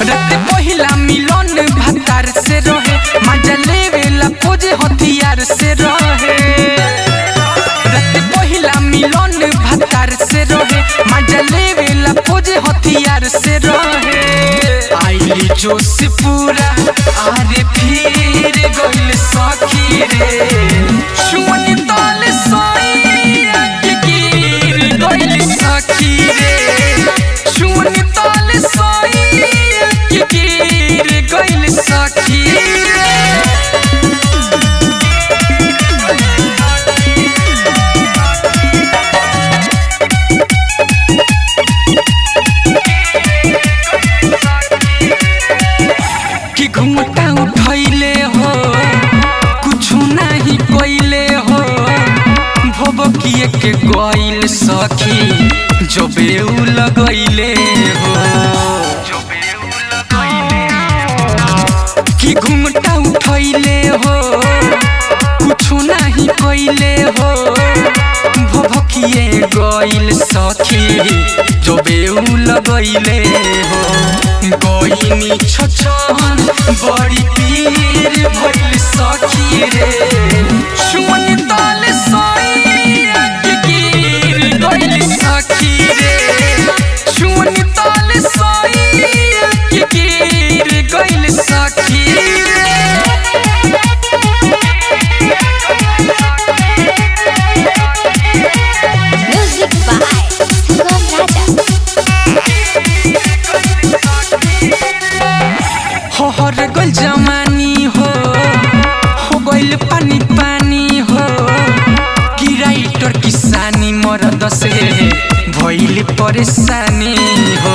रात पहिला मिलन भतार से रहे मजा लेवेला पोज हथियार से रहे रात पहिला मिलन भतार से रहे मजा लेवेला पोज हथियार से रहे आइली जोश पूरा आरे फिर गइल सखी रे सुमन ताल साइया के गिर गइल सखी रे सुमन ताल साइया के गिर गइल सखी रे कि घुमटा उठैले हो कुछ नहीं कइले हो भबकिए के गइल सखी जबे उ लगैले हो कि घुमटा उठैले हो कुछ नहीं कइले हो भबकिए गइल सखी जबे उ लगैले हो गइनी छछन बड़ी पीर भइल सखी रे सुमन ताल साइया के गिर गइल सखी रे सुमन ताल साइया के गिर गइल सखी रे Music by Sugam Raja. हर गल जमानी हो हो गइल पानी पानी हो कि राइटर किसानी मरद से भइल परेशानी हो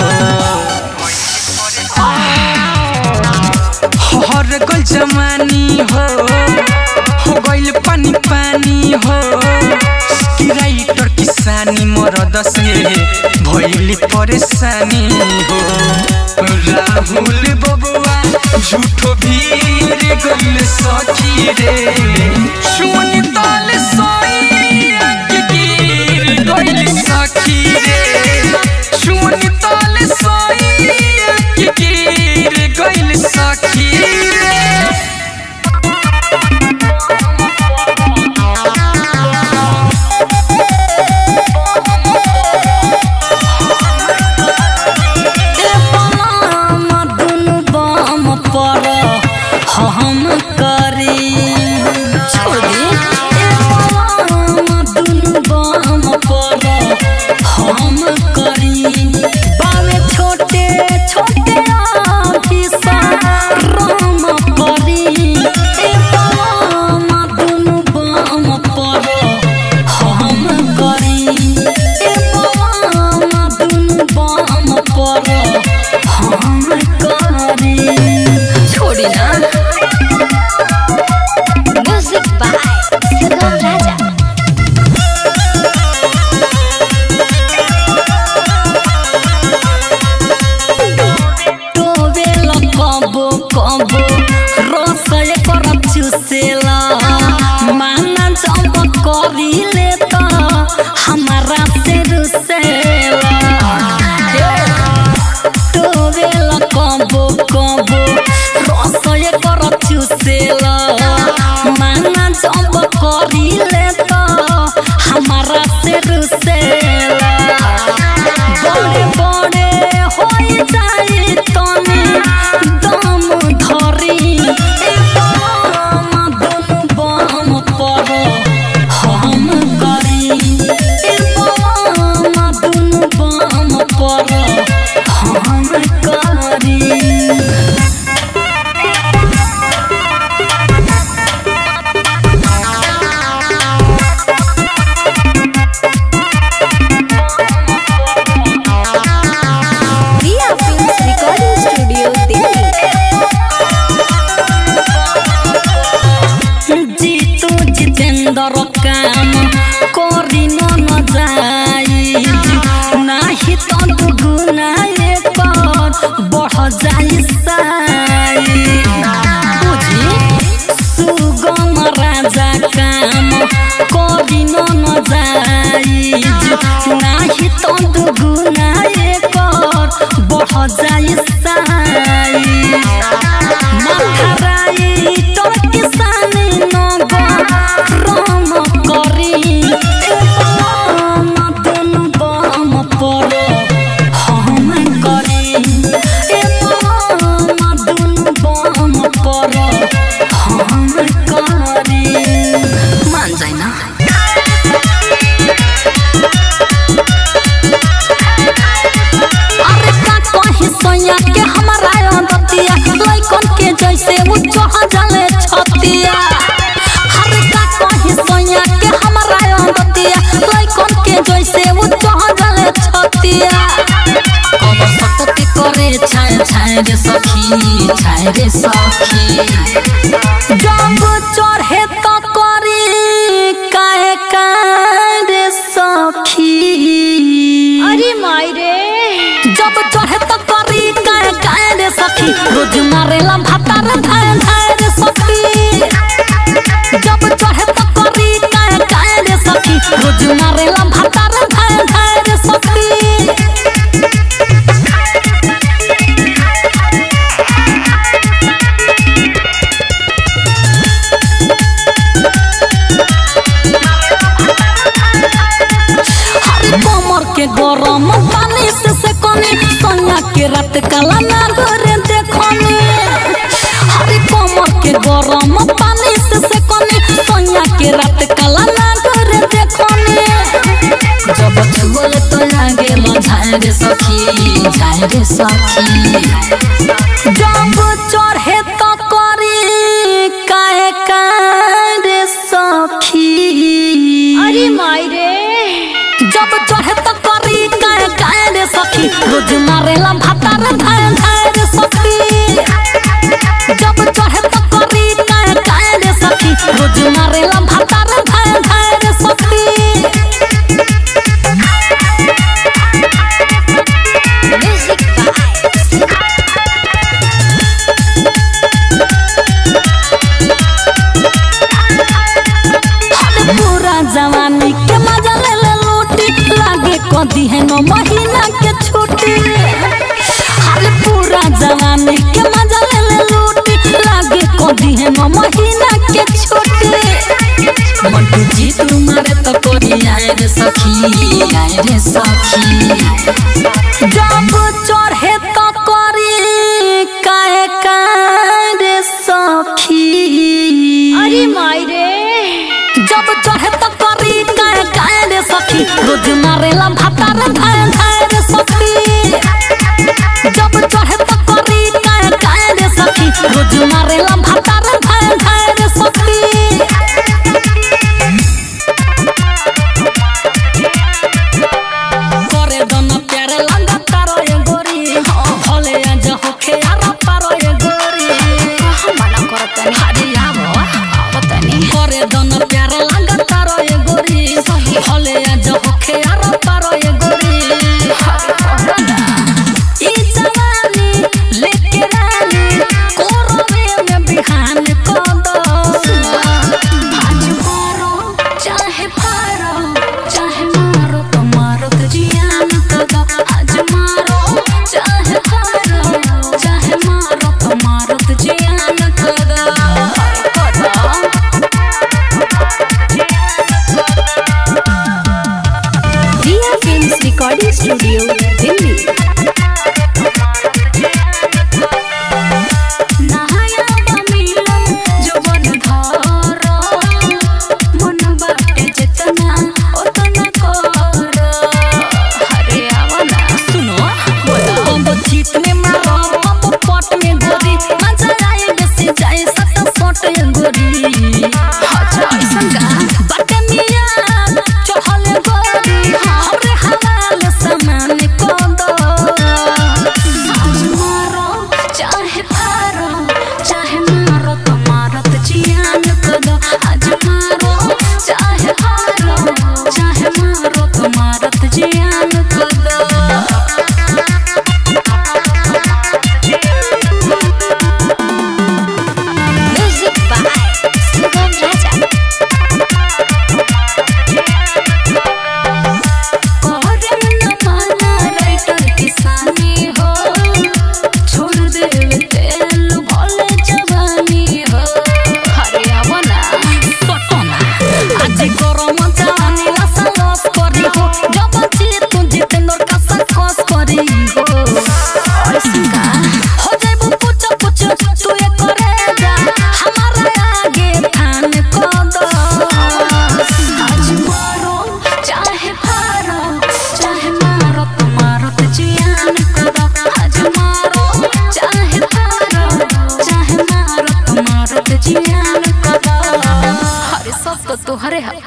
हर गल जमानी हो हो गइल पानी पानी हो कि राइटर किसानी मरद से भइल परेशानी हो राहुल बबुआ झूठो भीड़ गइल सखी रे सुन ताल साइया के गिर गइल सखी रे सुन ताल साइया के गिर गइल सखी रे ए बलम दुनु बम पर हम करी छोड़ दे ए बलम दुनु बम पर हम करी बावे छोटे छोटे आफिसा राम करी ए बलम दुनु बम पर हम करी ए बलम दुनु बम पर हम करी छोड़ी ना Music by Sugam Raja. टोवेल कबो कबो रसय कर चुसेला माना जब करिले त हमारा से रुसेला टोवेल कबो कबो रसय कर चुसेला माना जब करिले त हमारा से रुसेला बड़े बड़े होई जाई तनी दम धरी ए बम दुनु बम पर हम करी ए बम दुनु बम पर हम करी Via Films Recording Studio, Delhi. Jitu Jitendra काम करी न जाई नाही तो दुगुना पर बढ़ जाई साई बुझी सुगम राजा काम करी न जाई नाही तो दुगुना पर बढ़ जाई साई हमारा अंदतिया लइकन के जैसे वो चढ़ जाले छतिया हरे का कहीं सोया के हमारा अंदतिया लइकन के जैसे वो चढ़ जाले छतिया कब सतती करे छाय छाय रे सखी छाय रे सखी जब चढ़े तो करी काहे कारे सखी अरे माई रे जब चढ़े तो करी काहे काहे रे सखी रोज मारेला भातार धाय धाय रे सखी जब चढ़े तो करी काहे काहे रे सखी रोज मारेला भातार धाय धाय रे सखी हरी कमर के गरम पानी से सेकनी सोना के रात काला ना घरे देखनी हरी कमर के गरम पानी से सेकनी सोना के रात काला ना घरे देखनी जब छुअल तो लागे झाय रे सखी झाय रे सखी जब चढ़े तो करी काहे कारे सखी अरे माई रे जब चढ़े तो करी काहे काहे रे सखी रोज मारेला भातार धाय धाय रे सखी जब चढ़े तो करी काहे काहे रे सखी रोज मारेला भातार धाय धाय रे सखी म्यूजिक बाय हर पूरा जवानी के मजा ले ले लूटी लागे कदी है नो महीना के छुट्टी हर पूरा जवानी के मजा ले ले लूटी लागे कदी है नो महीना के छुट्टी मंटू जी तुम्हारे तो कोरी आए रे सखी आए रे सखी जब चढ़े तो करी काहे काहे रे सखी अरे माई रे जब चढ़े तो करी काहे काहे रे सखी रोज मारेला भातार धाय धाय रे सखी जब चढ़े तो करी काहे काहे रे सखी रोज मारेला भातार धाय धाय रे सखी करे दन प्यारे लंगा तारो ये गोरी भले आज होखे यार पारो ये गोरी मना करत नहीं हरिया पता नहीं करे दन प्यारे लंगा तारो ये गोरी भले आज होखे यार पारो ये गोरी ई जवानी लेके रानी कोरवे में बिहान को दो आज मारो चाहे फारो चाहे मारो तो मारो तो जियान को दो आज मारो चाहे फारो चाहे अरे हाँ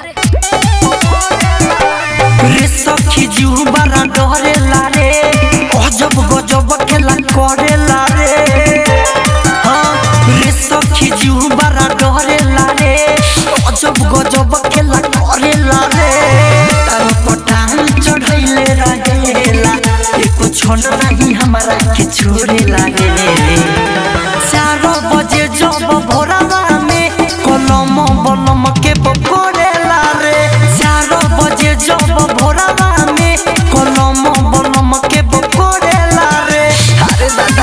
रे सखी जीव बड़ा डरेला रे अजब गजब खेला करेला रे हाँ रे सखी जीव बड़ा डरेला रे अजब गजब खेला करेला रे तार पटान चढ़ैले रहेला एको क्षण नहीं हमारा के छोड़ेला रे चार बजे जब भोरवा में कलम बलम के पकड़ेला रे चार बजे जब भोरवा में कलम बलम के पकड़ेला रे अरे दादा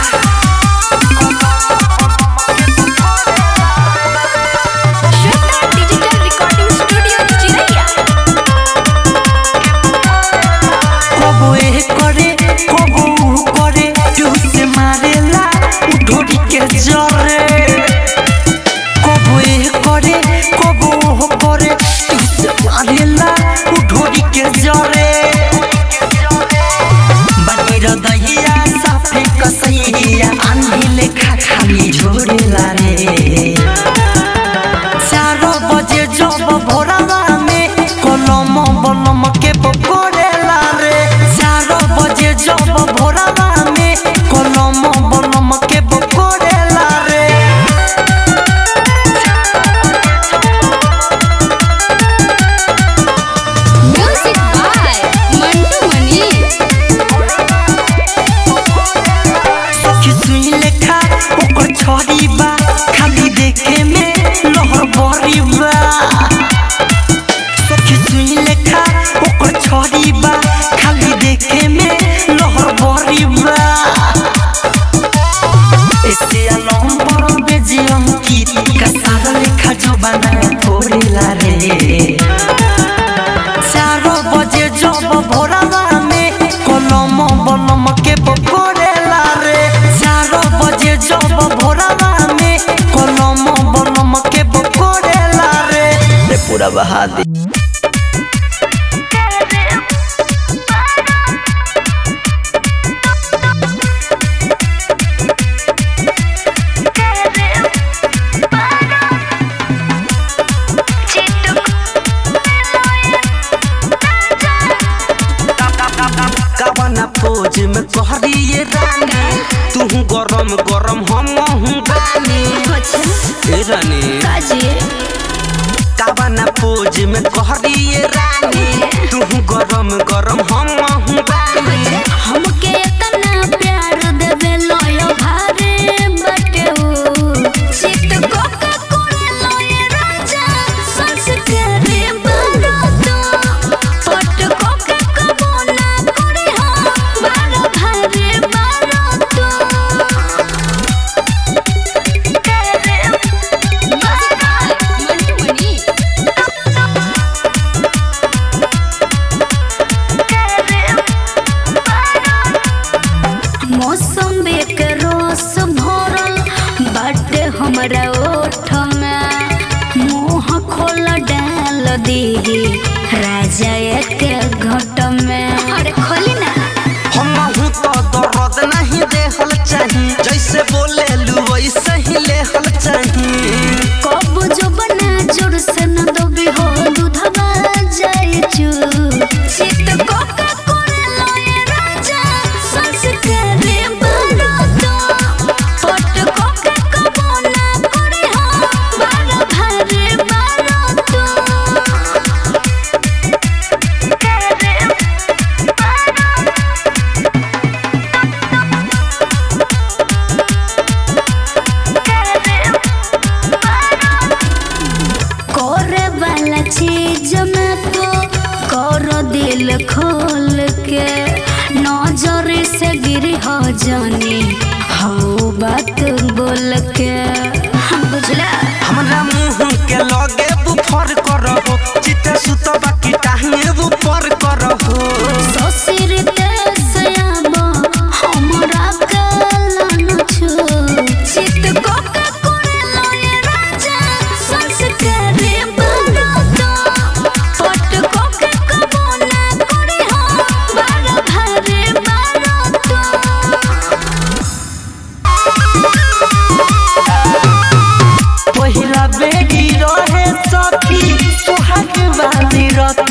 श्वेता डिजिटल रिकॉर्डिंग स्टूडियो चिरैया कबो ए करे कबो उ करे केहू से मारेला उ ढोरी के जरे कबो ए करे कबो ओ करे केहू से मारेला उ ढोरी के जरे बाहिर दहिया साफे कसैया आन्ही लेखा खाली झोरेला रे चार बजे जब भोरवा में कलम बलम के पकड़ेला रे चार बजे जब भोरवा में कलम बलम के पकड़ेला रे म्यूजिक बाय मंटू मनी सखी सुई लेखा ओकर छड़ी बा खाली देखे में लहर बरी बा सखी सुई लेखा ओकर छड़ी बा खाली देखे में लहर बरी बा ऐसे अलम पर बेजियम की कसार लेखा जो बना थोड़ेला रे चार बजे जब भोरवा में कलम बलम के पकड़ेला रे चार बजे जब भोरवा में कलम बलम के पकड़ेला रे रे पूरा बहा दे कवना फौज में कहरिए रानी तू गरम गरम हम हूँ बानी ए रानी कवना फौज में कहरिए रानी तू गरम गरम हम हूँ बानी हमके इतना प्यार देवे लोयो भारे बटे उ चित कोका कोले लोये राजा संस्कारी बारो तो पट कोका कबोना करे हम बारो भारे बारो तो करे मंटू मनी मौसम के रस भरल बाटे हमरा ओठ में मुंह खोल डाल दी राजा एक घट में अरे खोली ना हम हूँ तो दर्द नहीं देहल चाही जैसे बोले लू वैसे ही लेहल चाही कब जो बना जोर से न दबी हो दूधवा जाए चू चित कोका कोरे लोए राजा संस्कारी बारो तो पट कोका कबोना करे हम बारो भारे बारो तो करे वाला चीज में तो कर दिल खोल के नजर से गिरी हो जानी हो बात बोल के बुझला हमरा मुंह के लगे बुफर करहो चित सुत बाकी टांगे ऊपर करहो ससुर देश आबो हमरा कलन छु चित कोका करे लोए राजा संस्कारी बारो तो पट कोका कबोना करे हम बारो भारे बारो तो पहिला बेटी रहे सखी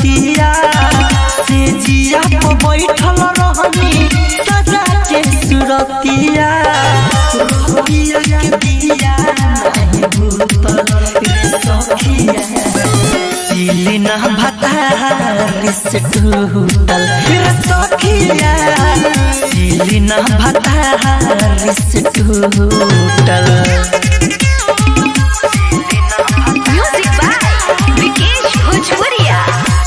रतिया से जिया पर बैठल रहनी सजा के सुरतिया रतिया के दिया नहीं भूतल रे सखिया सिलिना भतारी से टूटल रे सखिया सिलिना भतारी से टूटल म्यूजिक बाय विकेश भोजपुरिया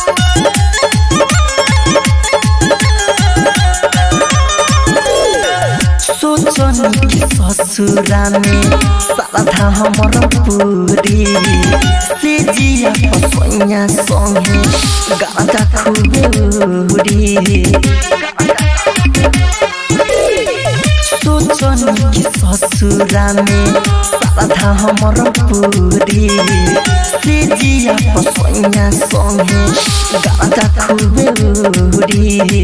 सोचन कि ससुरा में साधा हमर पूरी से जिया पसैया संगे गाजा खूबे उड़ी सोचन कि ससुरा में साधा हमर पूरी से जिया पसैया संगे गाजा खूबे उड़ी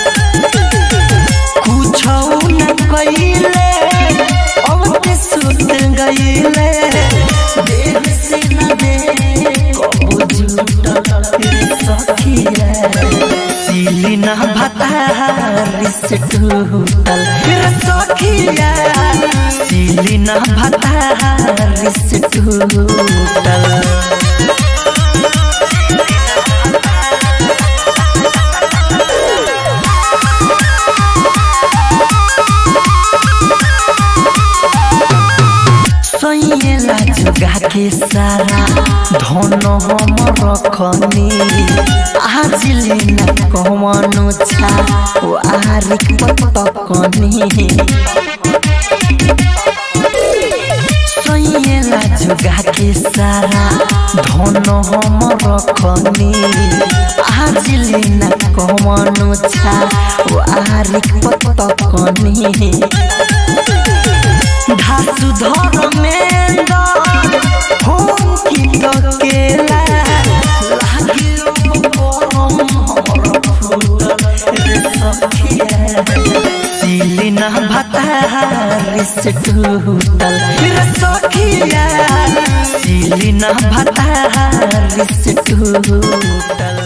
कुछौ न कइले अब ते सुत गइले देह से न दे कबो झूठल रे सखिया सिली न भतारी से टूटल रे सखिया सिली न भतारी से टूटल सैला जुगा के सारा धन हम रखनी आज लेना कमनो छा वारिक पटकनी सैला जुगा के सारा धन हम रखनी आज लेना कमनो छा वारिक पटकनी धासु धर्मेन्द्र होम की केला लागियो परम हमर फूल रे सखिया सिलिना भतारी से टूटल रे सखिया सिलिना भतारी से टूटल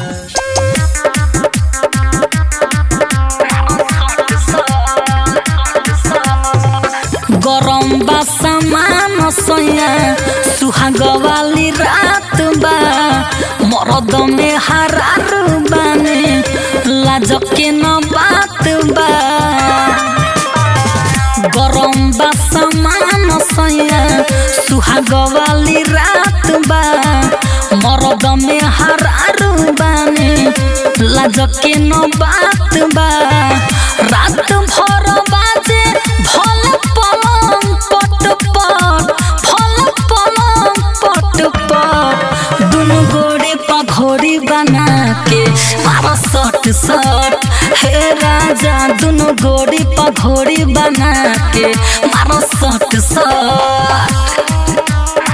गरम बा सामान सैया सुहाग वाली रात बा मरद में हरार बाने लाज के न बात बा गरम बा सामान सैया सुहाग वाली रात बा मरद में हरार बाने लाज के न बात बा रात भर बाजे भल पलंग पट पट भल पलंग पट पट दुनु गोड़े पघोड़ी बना के मारा सट सट हे राजा दुनु गोड़ी पघोड़ी बना के मारा सट सट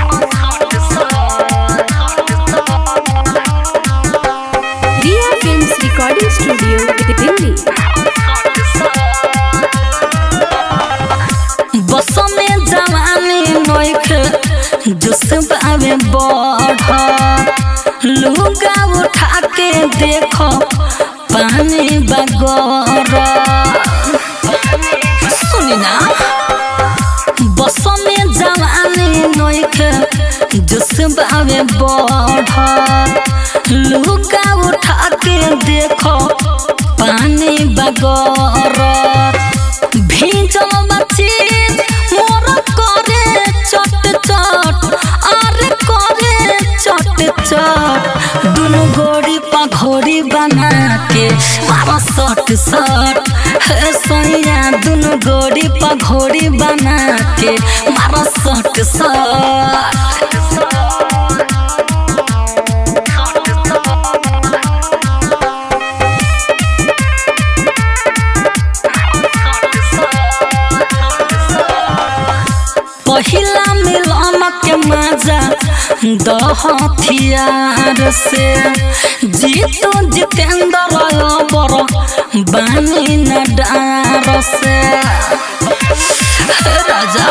Riya films recording studio Delhi बस में जवानी नोख जुस बावे बढ़ लुगा उठा के देखो पानी बगर सुनी ना बस में जवानी नोख जुस बावे बढ़ लुगा उठा के देखो पानी बगर भीजल बची मोर करे चट चट अरे करे चट चट दुनु गोड़ी पघोड़ी बना के मारा सट सट हे सोया दुनु गोड़ी पघोड़ी बना के मारा सट पहिला मिलन के मजा दह हथियार से जीतो जितेंद्र बर बानी न डार से राजा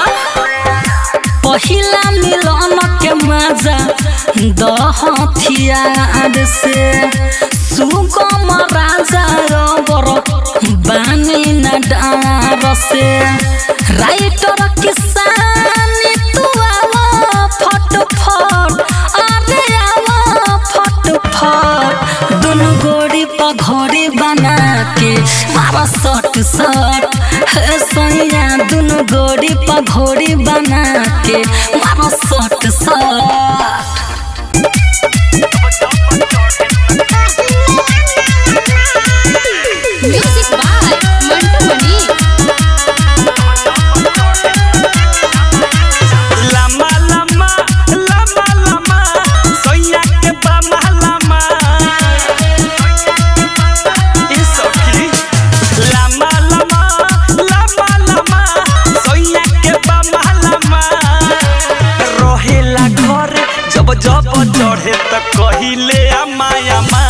पहिला मिलन के मजा दह हथियार से सुगम राजा बर बानी न डार से राइटर किसानी तू आवा फट फट अरे आवा फट फट दोनों गोड़ी पर घोड़ी बना के मारा सट सट हे सोनिया दोनों गोड़ी पर घोड़ी बना के मारा सट सट म्यूजिक बाय मंटू मनी लम्बा लम्बा लम्बा लम्बा सोया के बामा लम्बा ई सखी लम्बा लम्बा लम्बा लम्बा सोया के बामा लम्बा रहेला घर जब जब चढ़े त कहिले अम्मा अम्मा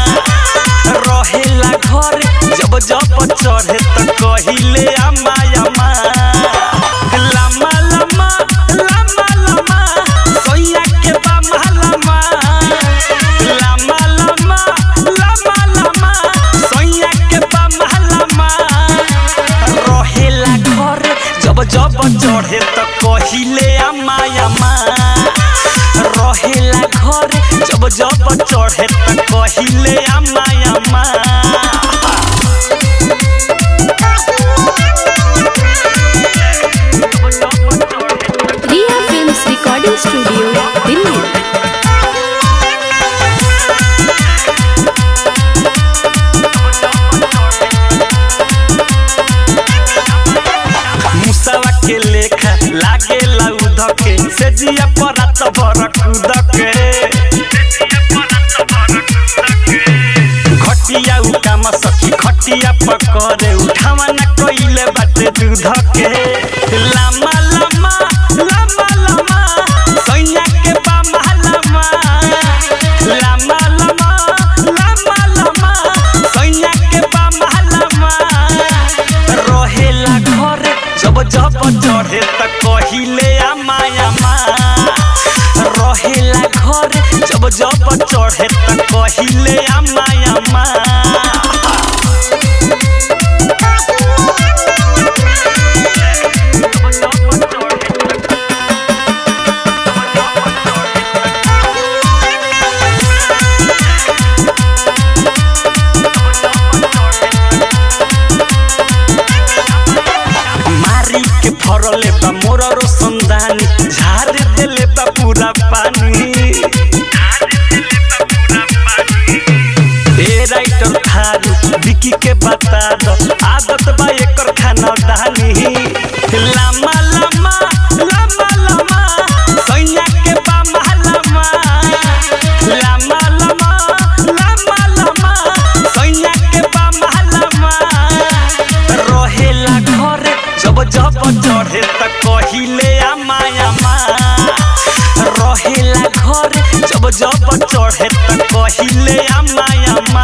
रहेला घर जब जब चढ़े त कहिले अम्मा अम्मा लम्बा लम्बा लम्बा लम्बा सोया के बामा लम्बा लम्बा लम्बा लम्बा लम्बा सोया के बामा लम्बा रहेला घर जब जब चढ़े त कहिले अम्मा अम्मा रहेला घर जब जब चढ़े त कहिले अम्मा अम्मा Riya films recording studio Delhi मुसवा के लेखा लागे लाउद के से जिया परात भर कूद के घटिया उकाम सखी खटिया पकड़े उठावा न कइले बाटे दूध के लामा लामा लामा लामा सैया के बामा लामा लामा लामा लामा लामा सैया के बामा लामा रहेला घर जब जब चढ़े त कहिले आमा आमा रहेला घर जब जब चढ़े त कहिले आमा आमा मारी के फरले बा मोर रोशनदानी झार देले बा पूरा पानी ए राइटर थारू विकी के बता दो आदत बा एकर खाना दानी लामा लामा लामा लामा सैया के बामा लामा लामा लामा लामा लामा सैया के बामा लामा रहेला घर जब जब चढ़े त कहिले आमा आमा रहेला घर जब जब चढ़े त कहिले आमा आमा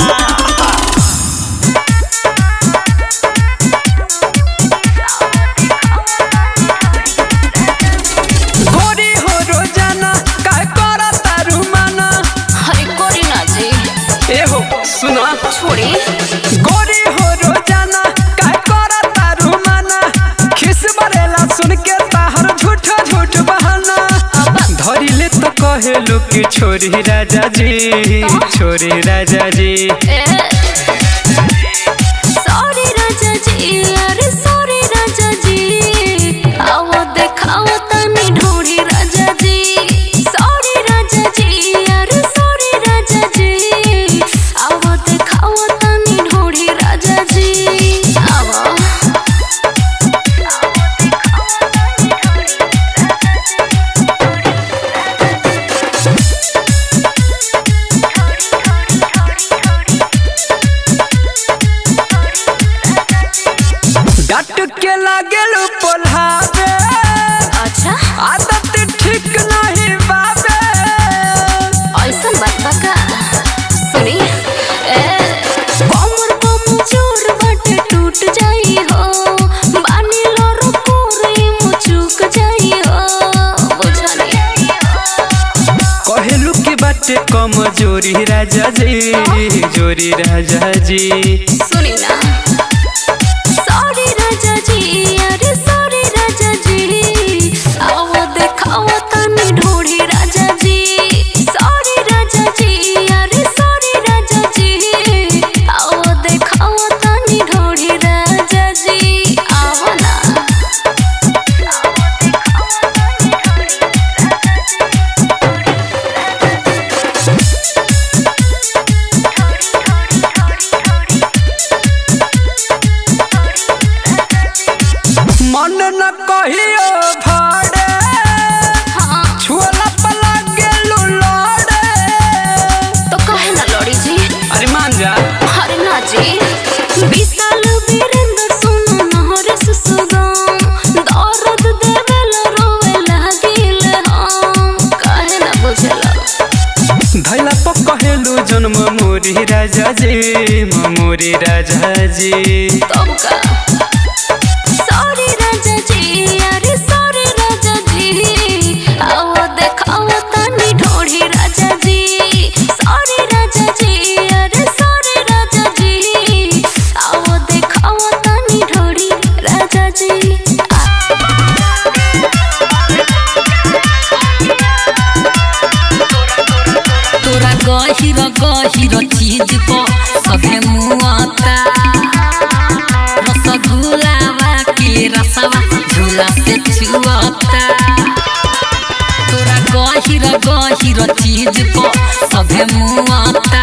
गोरी हो रोजाना काय करा तारू माना हरे कोरी ना जी ए हो सुना छोड़ी गोरी हो रोजाना काय करा तारू माना खिस बरेला सुन के ताहर झूठ झूठ बहाना धरिले तो कहेलु कि छोरी राजा जी छोरी राजा जी सॉरी राजा जी अरे सॉरी राजा जी आओ देखाओ तनी ढूंढी राजा जी सॉरी राजा जी अरे सॉरी राजा जी आओ देखाओ तनी ढूंढी राजा जी आओ डट के लागेलु पोल्हावे अच्छा आदत ठीक नहीं बाबे ऐसा बात बा का सुनी ए कमर कमजोर बटे टूट जाई हो बानी लोरो कोरे मुचुक जाई हो बुझनी कहेलु कि बाटे कमजोरी मोरी राजा जी जोरी राजा जी सुनी ना सॉरी राजा जी अरे सॉरी राजा जी आओ देखाओ तनी ढूंढी राजा जी सॉरी राजा जी अरे सॉरी राजा जी आओ देखाओ तनी ढूंढी राजा जी आओ ना मन न कहियो भाड़े हाँ छुअला पला गेलू लड़े तो कहे ना लड़ी जी अरे मान जा अरे ना जी विशाल वीरेंद्र सुनो नहर सुसुगम दर्द देवेल रोवे लागिल हम काहे ना बुझला धैला प कहेलू जन्म मोरी राजा जी मोरी राजा जी तब का सॉरी राजा जी अरे सॉरी राजा जी आओ देखाओ तनी ढोढ़ी राजा जी सॉरी राजा जी अरे सॉरी राजा जी आओ देखाओ तनी ढोढ़ी राजा जी तोरा गहिर गहिर चीज प सभे मुआता रसगुलावा के रसवा झूला से छुआता तोरा गहिर गहिर चीज प सभे मुआता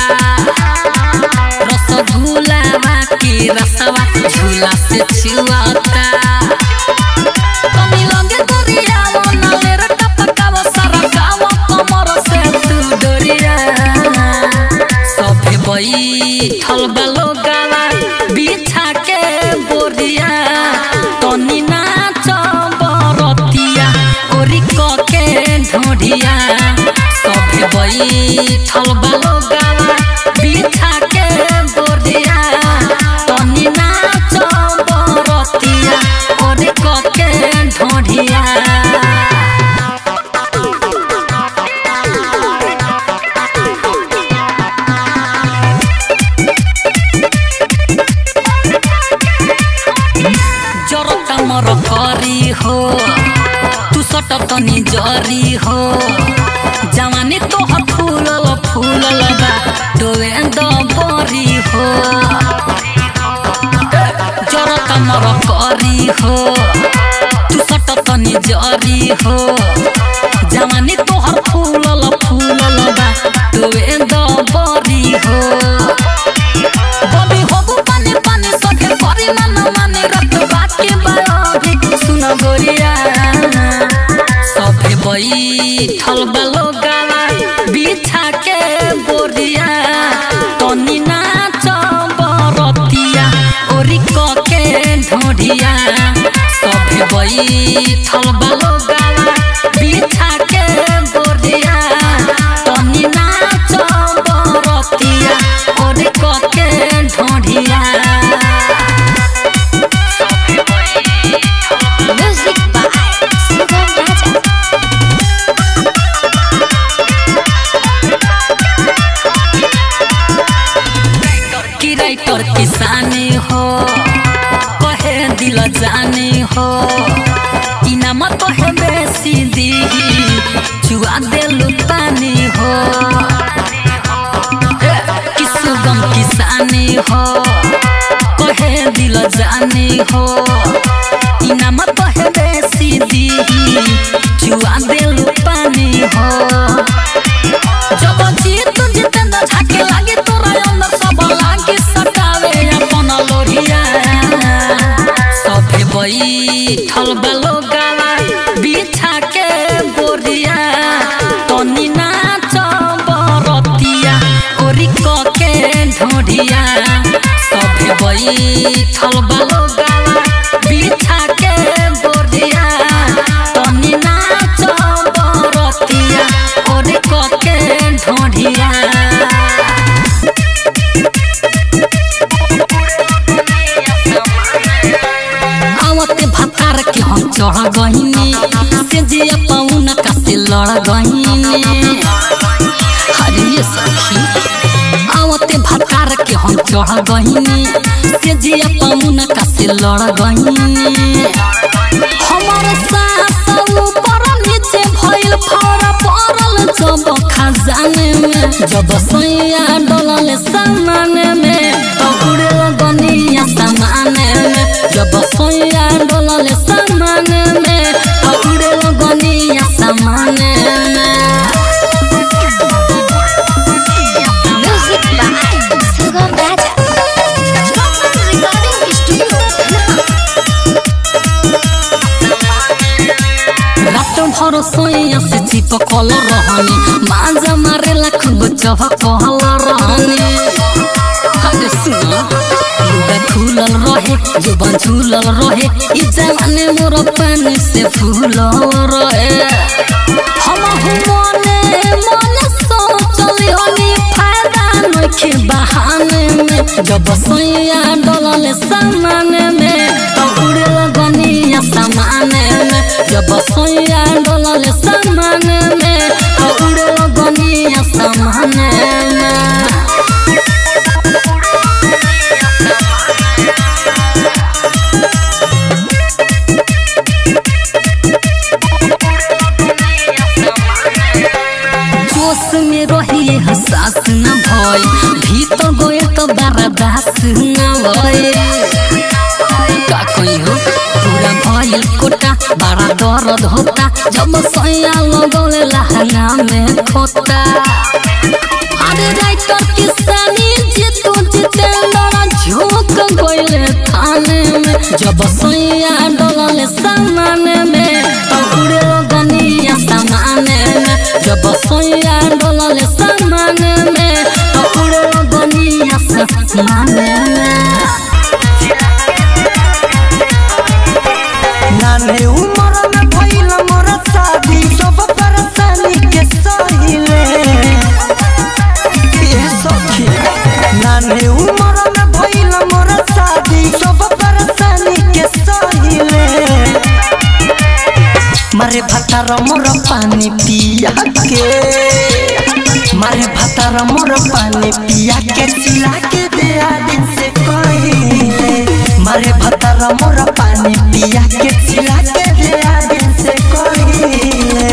रसगुलावा के रसवा झूला से छुआता कमी लगे दरिया नाले रे टपकावा सारा गाँव कमर से तू डोरिया सभे बैठल बालो गावा बिछा के बोरिया तनी नाच बरतिया ओरी क के ढोढ़िया सभे बैठल बालो गावा बिछा के बोरिया तनी नाच बरतिया ओरी क के ढोढ़िया जरता मर करी हो तू सट तनी जरी हो जवानी तोहर फूलल फूलल बा डोए द बरी हो जरता मर करी हो तू सट तनी जरी हो जवानी तोहर फूलल फूलल बा डोए द बरी हो बबी होबु पानी पानी सखे करी मन माने रख बाकी बायोगी सुन गोरिया सभे बैठल बालो गावा बिछा के बोरिया तनी नाच बरतिया ओरी क के ढोढ़िया सभे बैठल बालो गावा बिछा के बोरिया तनी नाच बरतिया ओरी क के ढोढ़िया म्यूजिक बाय सुगम राजा की राइटर किसानी हो कहे दिल जानी हो इनाम कहे बेसी दी चुआ देलु पानी हो कि सुगम किसानी हो कहे दिल जानी हो इनाम कहे बेसी दी चुआ देलु पानी हो जब जीत जितेंद्र झाके लागे तोरा अंदर सब लागे सटावे अपन लोरिया सभे बैठल बालो गावा बिछा के बोरिया तनी नाच बरतिया ओरी क के ढोढ़िया सभे बैठल बालो गावा बिछा के बोरिया तनी नाच बरतिया ओरी क के ढोढ़िया आवते भतार के हम चढ़ गहिनी से जे पाउन का से लड़ गहिनी हर ये सखी आवते भतार के हम चढ़ गहिनी से जिया पमुना का से लड़ गहिनी हमार सास ऊपर नीचे भइल फौरा पड़ल जब खजाने में जब सैया डलल सामाने में तो उड़े गनिया सामाने में जब सैया डलल सामाने में तो उड़े गनिया सामाने में Music by Sugam Raja. Recording Studio. रात भर सोया से चिपकल रहनी माजा मारेला खूब चहकल रहनी अरे सुन लुगा खुलल रहे जुबान झूलल रहे ई जवानी मोर पानी से फूलल रहे हम मने मने सोचली हनी फायदा नखे बहाने में जब सैया डलल सामाने में तो उड़े लगनिया सामाने में जब सैया डलल सामाने में तो उड़े लगनिया सामाने में जोश में रही हसास न भय भीतर गए तो बर्दाश्त न भय का कहीं हो पूरा भइल कोटा बड़ा दर्द होता जब सैया लगौले लहंगा में खोता अरे राइटर किसानी जीतू जितेंद्र झोंक गइले थाने में जब सैया डलल सामाने में तो उड़े गनिया सामाने में जब सैया डलल सामाने में तो उड़े गनिया सामाने में नाने उमर में भइल मोर शादी सब परेशानी के सहिले ए सखी नाने उमर में भइल मोर शादी सब परेशानी के सहिले मारे भतार मोर पानी पिया के मारे भतार मोर पानी पिया के चिला के दे दिन से कहिले मारे भतार मोर पानी पिया के चिला के दे दिन से कहिले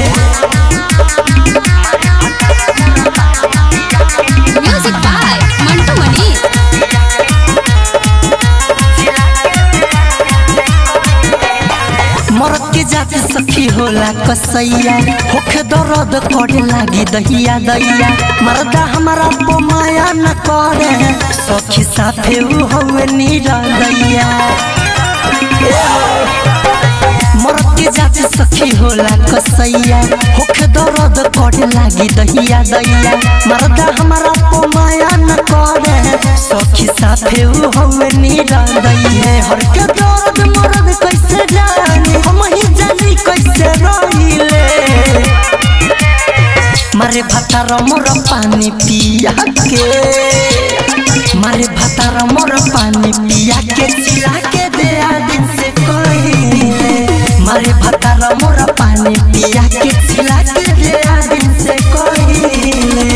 Music by Mantu Mani. मरद के जाति सखी होला कसैया होखे दर्द करे लागी दहिया दैया मरदा हमारा पो माया न करे सखी साथे उ हवे नीरा दैया मरद के जाति सखी होला कसैया होखे दर्द करे लागी दहिया दैया मरदा हमारा पो माया न करे सखी साथे उ हवे नीरा दैया हर के दर्द मरद कैसे जानी हम ही जानी कैसे रहिले मारे भातार मोर पानी पिया के मारे भातार मोर पानी पिया के चिला के दे दिन से कहिले मारे भातार मोर पानी पिया के चिला के दे दिन से कहिले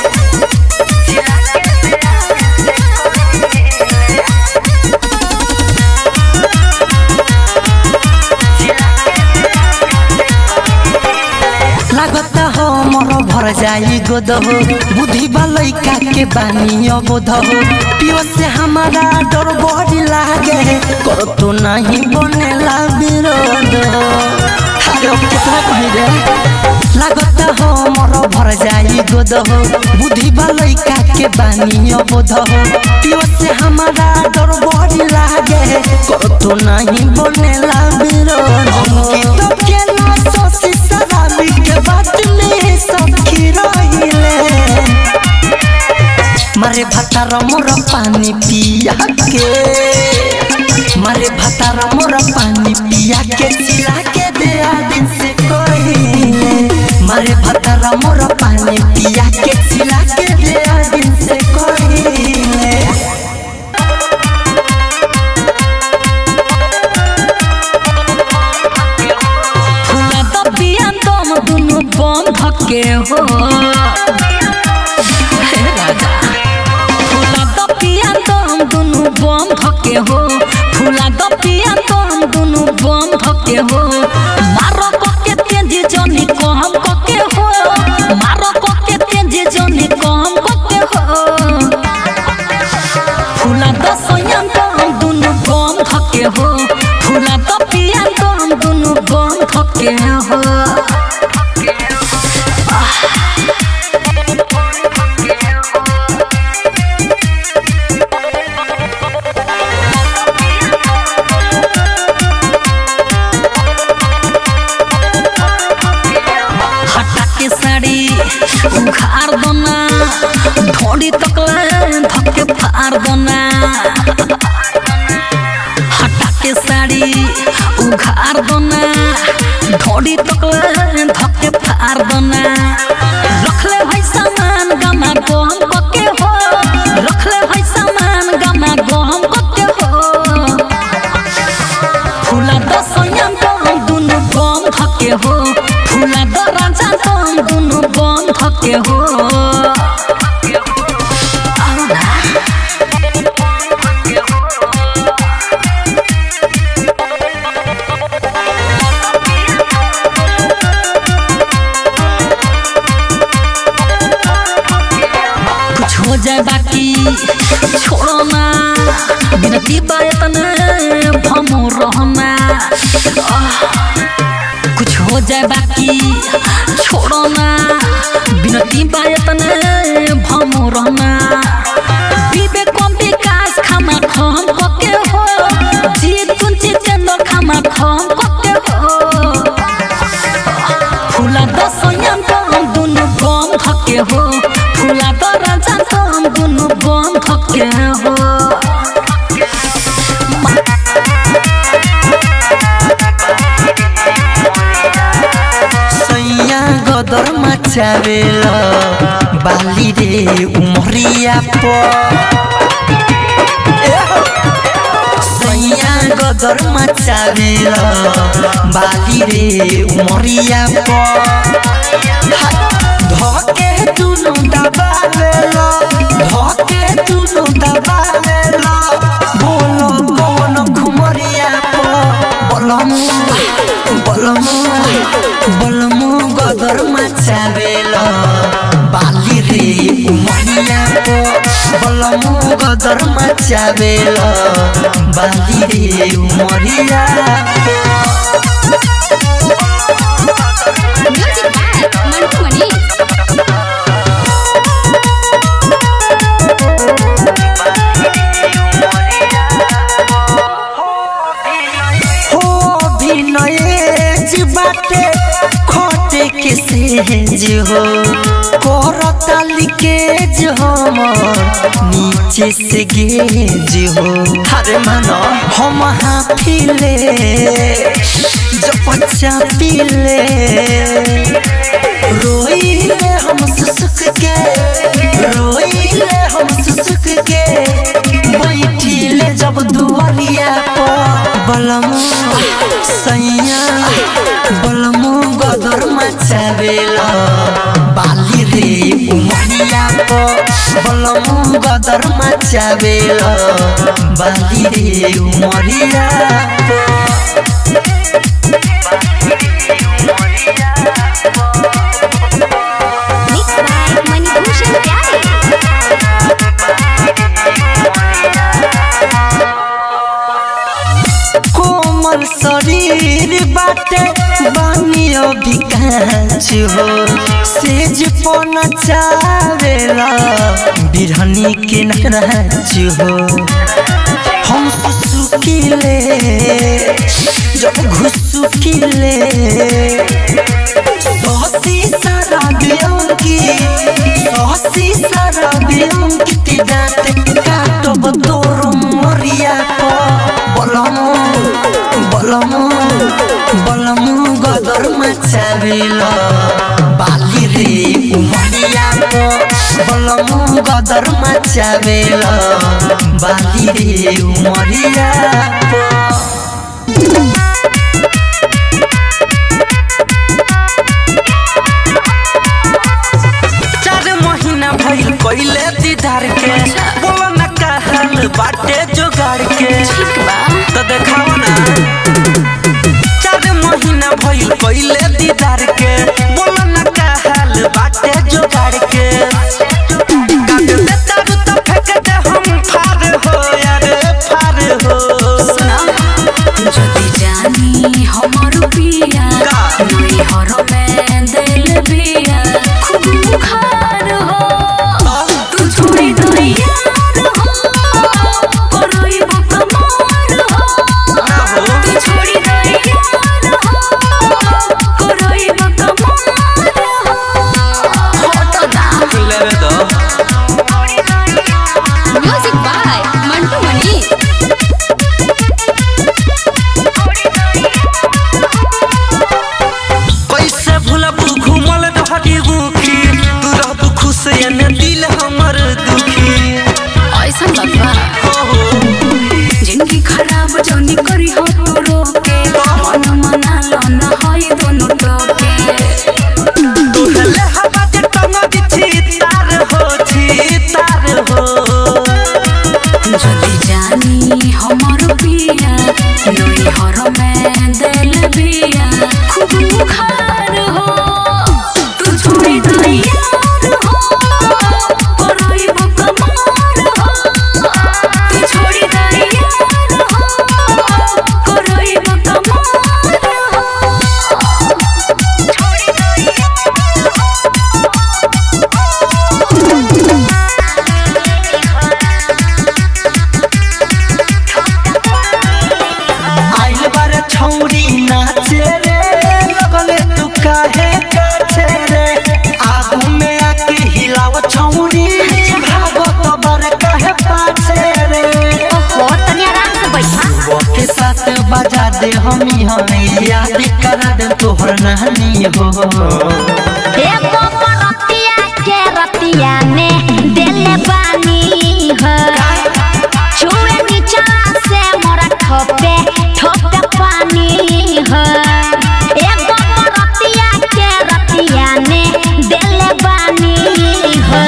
लागत हो मोर भर जाई गोद हो बुद्धि लइका के बानी अबोध हो पियो से हमारा डर बड़ी लागे कर तो नहीं बनेला विरोध हो अरे अब कितना कही रे लागत हो मोर भर जाई गोद हो बुद्धि लइका के बानी अबोध हो पियो से हमारा डर बड़ी लागे कर तो नहीं बनेला विरोध हो तो केना सोसी शराबी के बात में सखी रहिले मारे भातार मोर पानी पिया के मारे भातार मोर पानी पिया के चिला के दे दिन से कहिले मारे भातार मोर पानी पिया के चिला के दे दिन से कहिले फुला दबिया दम दुनु बंध के हो धके हो मारो पके तेजी जनी कहम कके हो मारो पके तेजी जनी कहम कके हो फुला दसयन तम दुनु गम धके हो फुला तपिया तम दुनु गम धके हो हटा के साड़ी उखाड़ दोना ढोड़ी तकले धक्के फाड़ दोना हटा के साड़ी उखाड़ दोना ढोड़ी तकले धक्के फाड़ दोना रखले है सामान गमा गम पके हो रखले है सामान गमा गम पके हो फुला दसयन तम दुनु गम धके हो फुला दराजा तम दुनु गम धके हो आउ ना। कुछ हो जाए बाकी छोड़ो ना बिनती बायतन भमो रहना आह, कुछ हो जाए बाकी छोड़ो ना बिनती बायतन भमो रहना विवेक कम विकास खामा खम कके हो जीत कुंची चंदर खामा खम कके हो फुला दसयन तम दुनु गम धके हो फुला दराजा तम दुनु गम धके हो सैया गदर मचावेल बाली रे उमरिया प सैया गदर मचावेल बाली रे उमरिया प धके दुनु दबावेल धके दुनु दबावेल बोलो कौन घुमरिया प बलमु बलमु बलमु गदर मचावेल बाली रे उमरिया प बलमु गदर मचावेल बाली रे उमरिया म्यूजिक बाय मंटू मनी हो विनय बाटे खोटे के सेज हो करताली के हम नीचे से गेज हो अरे मानो हम हाफिले जब बच्चा पीले रोइले हम सुसुक के रोइले हम सुसुक के बैठिले जब दुआरिया पर बलमु सैया बलमु गदर मचावेला बाली रे उमरिया पर बलमु गदर मचावेला बाली रे उमरिया पर मिक्स बाय मणिभूषण प्यारे कोमल शरीर बाटे बानियो विकास हो सेज पन चावेला बिरहनी के नाच हो हम सुसुकिले जब घुसुकिले सहसी सारा बियंकी सहसी सारा बियंकी ती दाते काटब तोर मरिया को बलमु बलमु बलमु गदर मचावेल बाली रे उमरिया को बलमु गदर मचावेल बाली रे उमरिया को चार महीना भइल कइले दीदार के बोलो न का हाल बाटे जोगाड़ के तो देखाओ ना चार पहिले दीदार के बोला ना का हाल बाटे जोगाड़ के काट दे तारू तो फेंक दे हम फार हो यार फार हो যদি জানি हमर पिया का? नई हर में दिल बिया खूब खार हो तू छोड़ी दो यार हो करई बकमार हो तू छोड़ी दो यार हो करई बकमार हो होटो ना लेवे दो म्यूजिक बाय मंटू मनी कैसे भूलब घूमल रहरी मुखी तू रहबू खुश एने दिल हमर दुखी ऐसा लगवा हो हो जिंदगी खराब जौनी करी हो तू रोके मन मना लो न होई दोनों टोके तोहले हवा जे टंग दिछी तार हो छी तार हो যদি জানি हमर पिया नई हर में दिल बिया खूब खार हो तू छोड़ी दो यार हो करई बकमार हो तू छोड़ी दो यार हो करई बकमार हो आइल बारे छौरी नाचे रे लगले तू काहे काछे रे आगू में आके हिलाव छौरी भागो तो बर काहे पाछे रे ओहो तनी आराम से बैठा सुबह के साथ बजा दे हमी हमें याद करा दे तोहर नानी हो एगो रतिया के रतिया ने देले बानी हो छुए नीचा से मोरा ठोपे ठोपे पानी हो एगो रतिया के रतिया ने देले बानी हो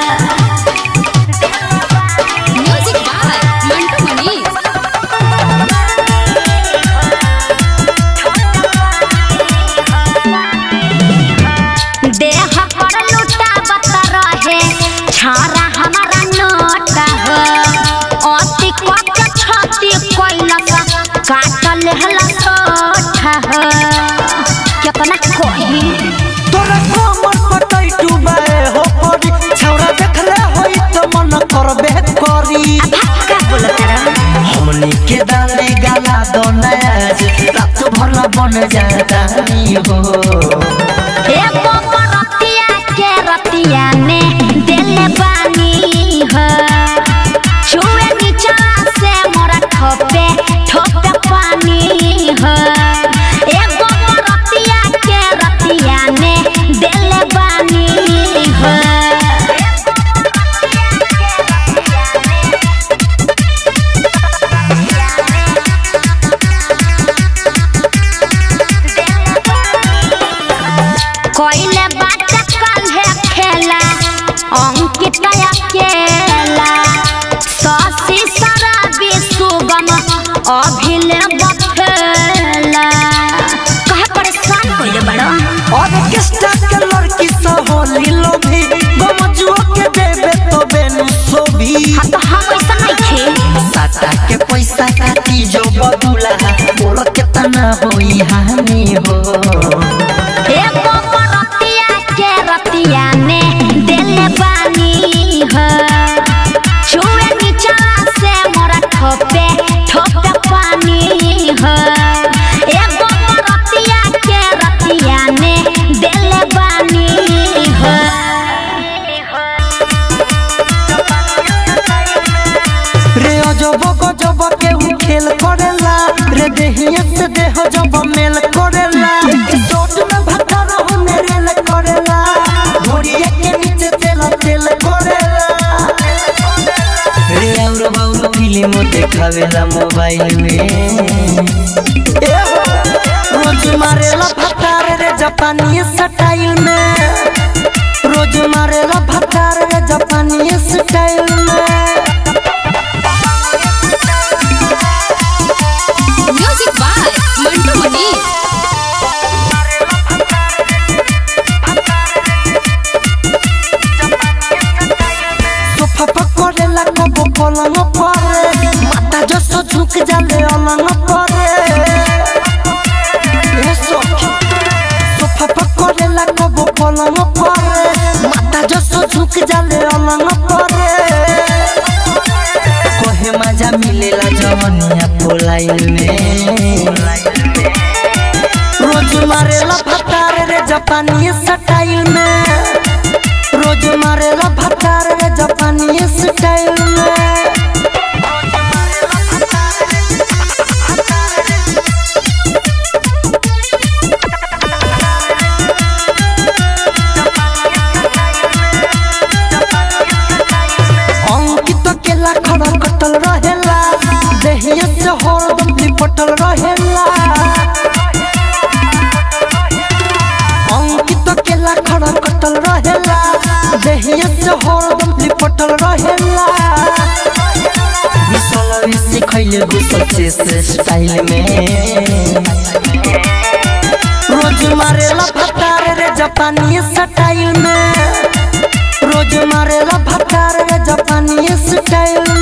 म्यूजिक बाय मंटू मनी देह पर लुटा बता रहे छारा हमारा नोटा हो अति कट छति कोइलस काटल हला सोठा हो कितना कोही तोरा कमर पटै डुबाए हो परी छौरा देखले होई त मन करबे करी का बोलत रहा हमनी के दाने गाला दो नयाज रात भर ला बन जाता नी हो एगो रतिया के रतिया ने देले बानी हो छुए नीचा से मोरा ठोपे ठोपे पानी हो एगो रतिया के रतिया ने देले बानी हो कोइले बाट काल्हे खेला अंकित अकेला शशि शराबी सुगम अभिले बफेला कहे परेशान कोइले बड़ो और किस्ता के लड़की सब होली लोभी गमजुओ के देबे तो बेनु सोभी हाँ तो हम ऐसा नहीं थे साटा के पैसा काटी जो बदुला बोल केतना होई हानि हो एगो रतिया के रतिया ने देले बानी हो छुए नीचा से मोरा ठोपे ठोपे पानी हो एगो रतिया के रतिया ने देले बानी हो रे अजब गजब के उ खेल करेला रे देहिए से देह जब मेल करेला सोच में भटा रहो मेरे ले करेला घोड़िए के नीचे तेल तेल करेला रे और बाउर फिल्म देखावेला मोबाइल में ए हो, रोज मारेला भटार रे जापानी स्टाइल में रोज मारेला भटार रे जापानी स्टाइल में म्यूजिक बाय मंटू मनी अलंग परे ए सखी सोफा पर करेला कबो पलंग परे माथा जसो झुक जाले अलंग परे कोहे मजा मिलेला जवनिया पोलाइल में रोज मारेला भतार रे जापानी स्टाइल में रोज मारेला भतार रे जापानी स्टाइल में अंकित केला खड़ा कटल रहेला देहिया से हरदम लिपटल रहेला अंकित केला खड़ा कटल रहेला देहिया से हरदम लिपटल रहेला बिसलवी सिखैले गुसल से स्टाइल में रोज मारेला भतार रे जापानी स्टाइल में रोज मारेला भतार रे जापानी स्टाइल